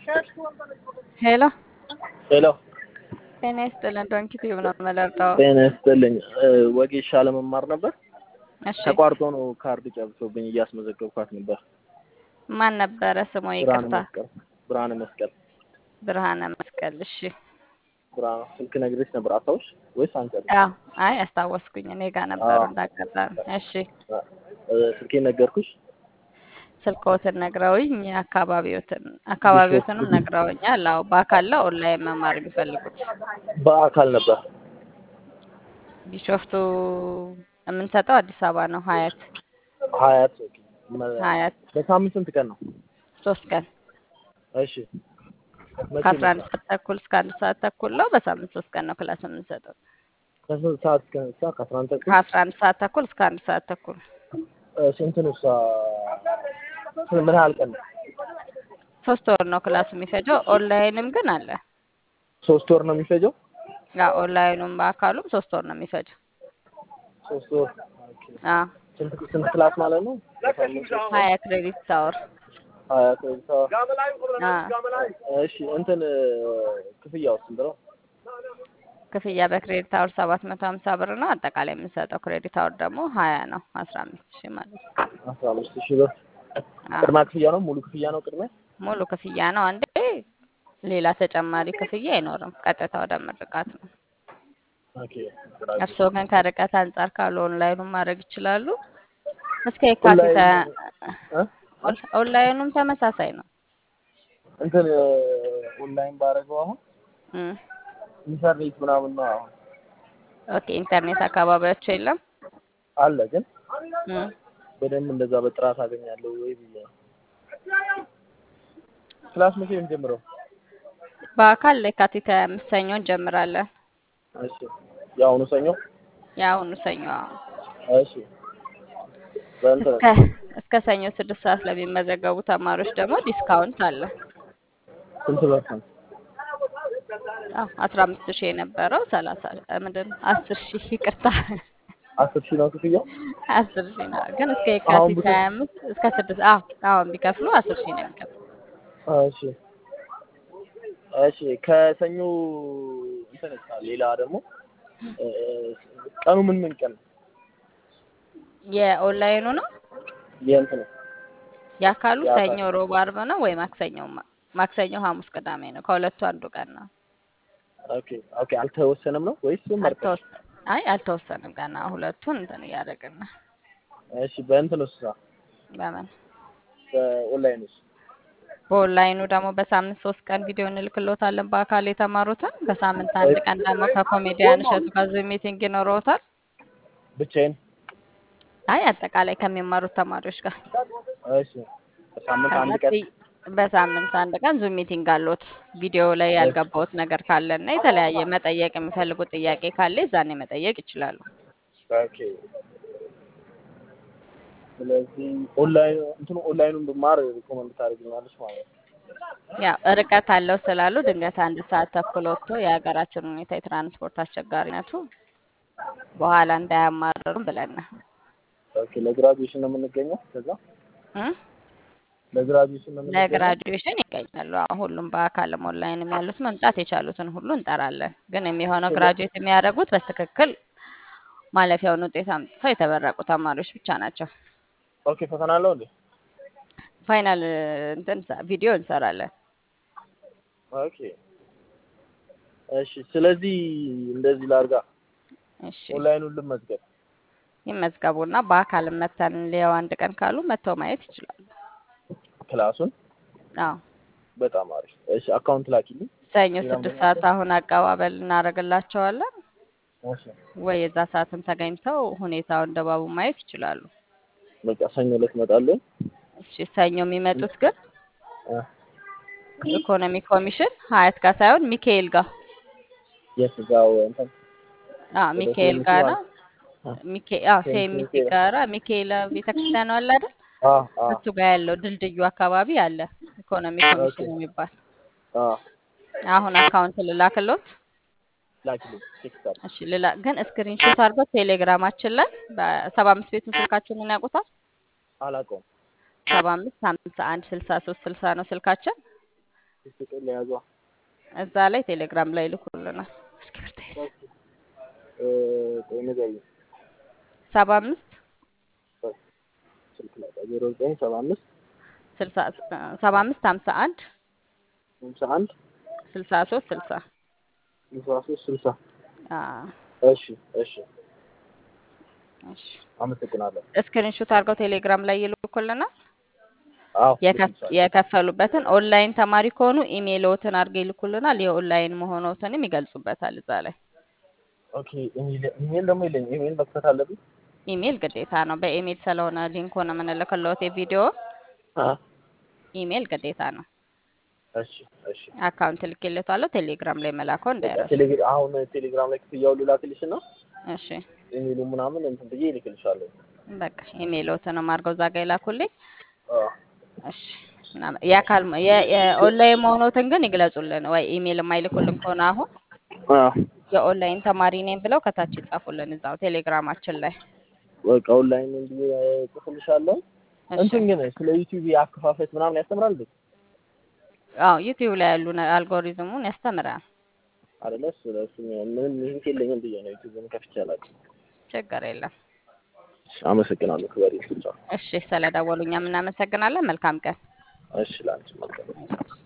ሄሎ ሄሎ ጤና ይስጥልን። ዶንኪ ቲዩብ ነው የምመለርጠው። ጤና ይስጥልኝ። ወጌሻ ለመማር ነበር። እሺ ተቋርጦ ነው ካርድ ጨርሶብኝ እያስመዘገብኳት ነበር። ማን ነበረ ስሙ? ብርሃነ ይቅርታ መስቀል ብርሃነ መስቀል ብርሃነ መስቀል። እሺ ብርሃነ ስልክ ነግሬሽ ነበር አስታውሽ ወይስ አንቺ? አዎ፣ አይ አስታወስኩኝ። እኔ ጋር ነበሩ እንዳጋጣሚ። እሺ ስልኬን ነገርኩሽ። ስልክዎትን ነግረውኝ አካባቢዎትን አካባቢዎትንም ነግረውኛል። አዎ በአካል ነው ኦንላይን መማር የሚፈልጉት? በአካል ነበር። ቢሾፍቱ የምንሰጠው አዲስ አበባ ነው። ሀያት ሀያት ሀያት በሳምንት ስንት ቀን ነው? ሶስት ቀን እሺ መቼ ከአስራ አንድ ነው? ሰዓት ተኩል እስከ አንድ ሰዓት ተኩል ነው። በሳምንት ሶስት ቀን ነው ክላስ የምንሰጠው። ከስንት ሰዓት እስከ ስንት ሰዓት? ከአስራ አንድ ተኩል ከአስራ አንድ ሰዓት ተኩል እስከ አንድ ሰዓት ተኩል እሺ እንትን እሷ ምን ያህል ቀን ነው? ሶስት ወር ነው ክላሱ የሚፈጀው። ኦንላይንም ግን አለ። ሶስት ወር ነው የሚፈጀው? ያ ኦንላይኑም በአካሉም ሶስት ወር ነው የሚፈጀው። ሶስት ወር ኦኬ። አዎ ስንት ስንት ክላስ ማለት ነው? በሳምንት ሶስት ሀያ ክሬዲት ታወር ሀያ ክሬዲት አወር። አዎ እሺ እንትን ክፍያው ስንት ነው? ክፍያ በክሬዲት አወር ሰባት መቶ ሀምሳ ብር ነው። አጠቃላይ የምንሰጠው ክሬዲት አወር ደግሞ ሀያ ነው። አስራ አምስት ሺህ ማለት ነው። አስራ አምስት ሺህ ብር አዎ ቅድመ ክፍያ ነው? ሙሉ ክፍያ ነው ቅድመ? ሙሉ ክፍያ ነው። አንዴ ሌላ ተጨማሪ ክፍያ አይኖርም። ቀጥታ ወደ ምርቃት ነው። ኦኬ እርስዎ ግን ከርቀት አንጻር ካሉ ኦንላይኑን ማድረግ ይችላሉ። እስከ የካቲት ኦንላይን እ? ኦን- ኦንላይኑም ተመሳሳይ ነው። እንትን ኦንላይን ባደረገው አሁን እም። ኢንተርኔት ምናምን ነው አሁን ኦኬ ኢንተርኔት አካባቢያቸው የለም። አለ ግን እም። በደንብ እንደዛ በጥራት አገኛለሁ ወይ ብዬ ነው። ክላስ መቼ ነው የሚጀምረው? በአካል የካቲት ሃያ አምስት ሰኞ እንጀምራለን። እሺ የአሁኑ ሰኞ? የአሁኑ ሰኞ አዎ። እሺ በእንትን እስከ እስከ ሰኞ ስድስት ሰዓት ለሚመዘገቡ ተማሪዎች ደግሞ ዲስካውንት አለ። ስንት ፐርሰንት? አዎ አስራ አምስት ሺህ የነበረው ሰላሳ ምንድን ነው አስር ሺህ ይቅርታ አስር ሺህ ነው ክፍያው? አስር ሺህ ነው ግን እስከ አሁን የካቲት ብትወስድ ሀያ አምስት እስከ ስድስት አዎ አሁን ቢከፍሉ አስር ሺህ ነው የሚከፍሉ። እሺ እሺ ከሰኞ እንትን እስከ ሌላ ደግሞ እ፣ ቀኑ ምን ምን ቀን ነው? የኦንላይኑ ነው የእንትኑ የአካሉ የአካል ሰኞ፣ ሮብ፣ አርብ ነው ወይ ማክሰኞ ማ- ማክሰኞ፣ ሐሙስ፣ ቅዳሜ ነው። ከሁለቱ አንዱ ቀን ነው። ኦኬ ኦኬ አልተወሰነም ነው ወይስ መርጠሽ? አልተወሰ አይ አልተወሰንም ገና ሁለቱን እንትን እያደረግን ነው። እሺ በእንትኑስ በምን በኦንላይንስ? በኦንላይኑ ደግሞ በሳምንት ሶስት ቀን ቪዲዮ እንልክሎታለን በአካል የተማሩትን። በሳምንት አንድ ቀን ደግሞ ከኮሜዲያን እሸቱ ጋር ዙም ሚቲንግ ይኖረውታል። ብቻዬን? አይ አጠቃላይ ከሚማሩት ተማሪዎች ጋር እሺ በሳምንት ከዛ አንድ ቀን ቲ- በሳምንት አንድ ቀን ዙም ሚቲንግ አሎት። ቪዲዮ ላይ ያልገባውት ነገር ካለ እና የተለያየ መጠየቅ የሚፈልጉት ጥያቄ ካለ ዛኔ መጠየቅ ይችላሉ። ኦኬ ስለዚህ ኦንላይን እንትኑ ኦንላይኑን ብማር ሪኮመንድ ታደርጊኛለሽ ማለት ነው? ያው ርቀት አለው ስላሉ ድንገት አንድ ሰዓት ተኩል ወጥቶ የሀገራችን ሁኔታ የትራንስፖርት አስቸጋሪነቱ በኋላ እንዳያማርሩም ብለን ነው ኦኬ ለግራጁዌሽን ነው የምንገኘው ከዛ እ? ለግራጁዌሽን ነው የምንገኘው? ለግራጁዌሽን ይገኛሉ። አሁን ሁሉም በአካልም ኦንላይንም ያሉት መምጣት የቻሉትን ሁሉ እንጠራለን። ግን የሚሆነው ስለ- ግራጁዌት የሚያደርጉት በትክክል ማለፊያውን ውጤት አምጥተው የተመረቁ ተማሪዎች ብቻ ናቸው። ኦኬ ፈተና አለው እንዴ? ፋይናል እንትን ሰ- ቪዲዮ እንሰራለን። ኦኬ እሺ ስለዚህ እንደዚህ ላርጋ እሺ ኦንላይኑን ልመዝገብ ይመዝገቡና በአካል መተን ሊያው አንድ ቀን ካሉ መጥተው ማየት ይችላሉ። ክላሱን አዎ በጣም አሪፍ እሺ አካውንት ላኪልኝ ሰኞ ሌላ ስድስት ምን ሰዓት አሁን አቀባበል እናደርግላቸዋለን። እሺ ወይ የዛ ሰዓትም ተገኝተው ሁኔታውን ድባቡ ማየት ይችላሉ። በቃ ሰኞ ዕለት እመጣለሁ እሺ ሰኞ የሚመጡት ግን እ፣ ኢኮኖሚ ኮሚሽን ሀያት ጋር ሳይሆን ሚካኤል ጋር የት እዛው እንትን አዎ ወደ ሚካኤል ሴሚሲ ጋር ማለት ነው። ሚካኤል አዎ ሴሚሲ ሴሚሲ ሚካኤል ጋራ ሚካኤል ቤተክርስቲያን አለ አይደል? አ አ እሱ ጋር ያለው ድልድዩ አካባቢ አለ ኢኮኖሚ ኦኬ ኮሚሽን የሚባል። አ አሁን አካውንት ልላክሎት። ላኪልኝ ቴክስት አድርግ እሺ ልላ ግን ስክሪንሾት አድርገው ቴሌግራማችን ላይ በሰባ አምስት ቤቱን ስልካችንን ያውቁታል። አላውቀውም ሰባ አምስት ሀምሳ አንድ ስልሳ ሶስት ስልሳ ነው ስልካችን። ስቅል ለያዟ እዛ ላይ ቴሌግራም ላይ ይልኩልናል። እስክሪብቶ ይዘህ ቆይ ንገሪኝ። ሰባ አምስት ስልክ ላይ ዜሮ ዘጠኝ ሰባ አምስት ስልሳ ሰባ አምስት ሀምሳ አንድ ሃምሳ አንድ ስልሳ ሶስት ስልሳ ስልሳ ሶስት ስልሳ አዎ እሺ እሺ እሺ አመሰግናለሁ። ስክሪንሾት አድርገው ቴሌግራም ላይ ይልኩልናል። አዎ የከፍ- የከፈሉበትን ኦንላይን ተማሪ ከሆኑ ኢሜይልዎትን አድርገው ይልኩልናል። የኦንላይን መሆኖትንም ይገልጹበታል እዛ ላይ። ኦኬ ኢሜል ኢሜል ደግሞ የለኝም። ኢሜል መክፈት አለብኝ። ኢሜይል ግዴታ ነው። በኢሜይል ስለሆነ ሊንኩን የምንልክልዎት የቪዲዮ አ ኢሜይል ግዴታ ነው። እሺ እሺ አካውንት ልኬልዎታለሁ። ቴሌግራም ላይ መላከው እንዳይረሱ። ቴሌግራ አሁን ቴሌግራም ላይ ክፍያውን ልላክልሽ እና እሺ ኢሜሉ ምናምን እንትን ብዬ ይልክልሻለሁ። በቃ ኢሜይልዎትንም አድርገው እዛ ጋ ይላኩልኝ። አዎ እሺ ምናምን የአካል የ- የኦንላይን መሆኖትን ግን ይግለጹልን። ወይ ኢሜይል የማይልኩልን ከሆነ አሁን አዎ የኦንላይን ተማሪ ነኝ ብለው ከታች ይጻፉልን እዛው ቴሌግራማችን ላይ። በቃ ኦንላይን ብዬ ጽፍልሻለሁ። እሺ እንትን ግን ስለ ዩቲዩብ አከፋፈት ምናምን ያስተምራል እንዴ? አዎ ዩቲዩብ ላይ ያሉ ነ- አልጎሪዝሙን ያስተምራል። አይደለ? እሱ እሱ ምንም ሊንክ የለኝም ብዬ ነው ዩቲዩብን ከፍቼ አላውቅም። ችግር የለም። እሺ፣ አመሰግናለሁ። ክበሪ። እሺ ስለደወሉ እኛም እናመሰግናለን። መልካም ቀን። እሺ፣ ላንቺ መልካም እሺ።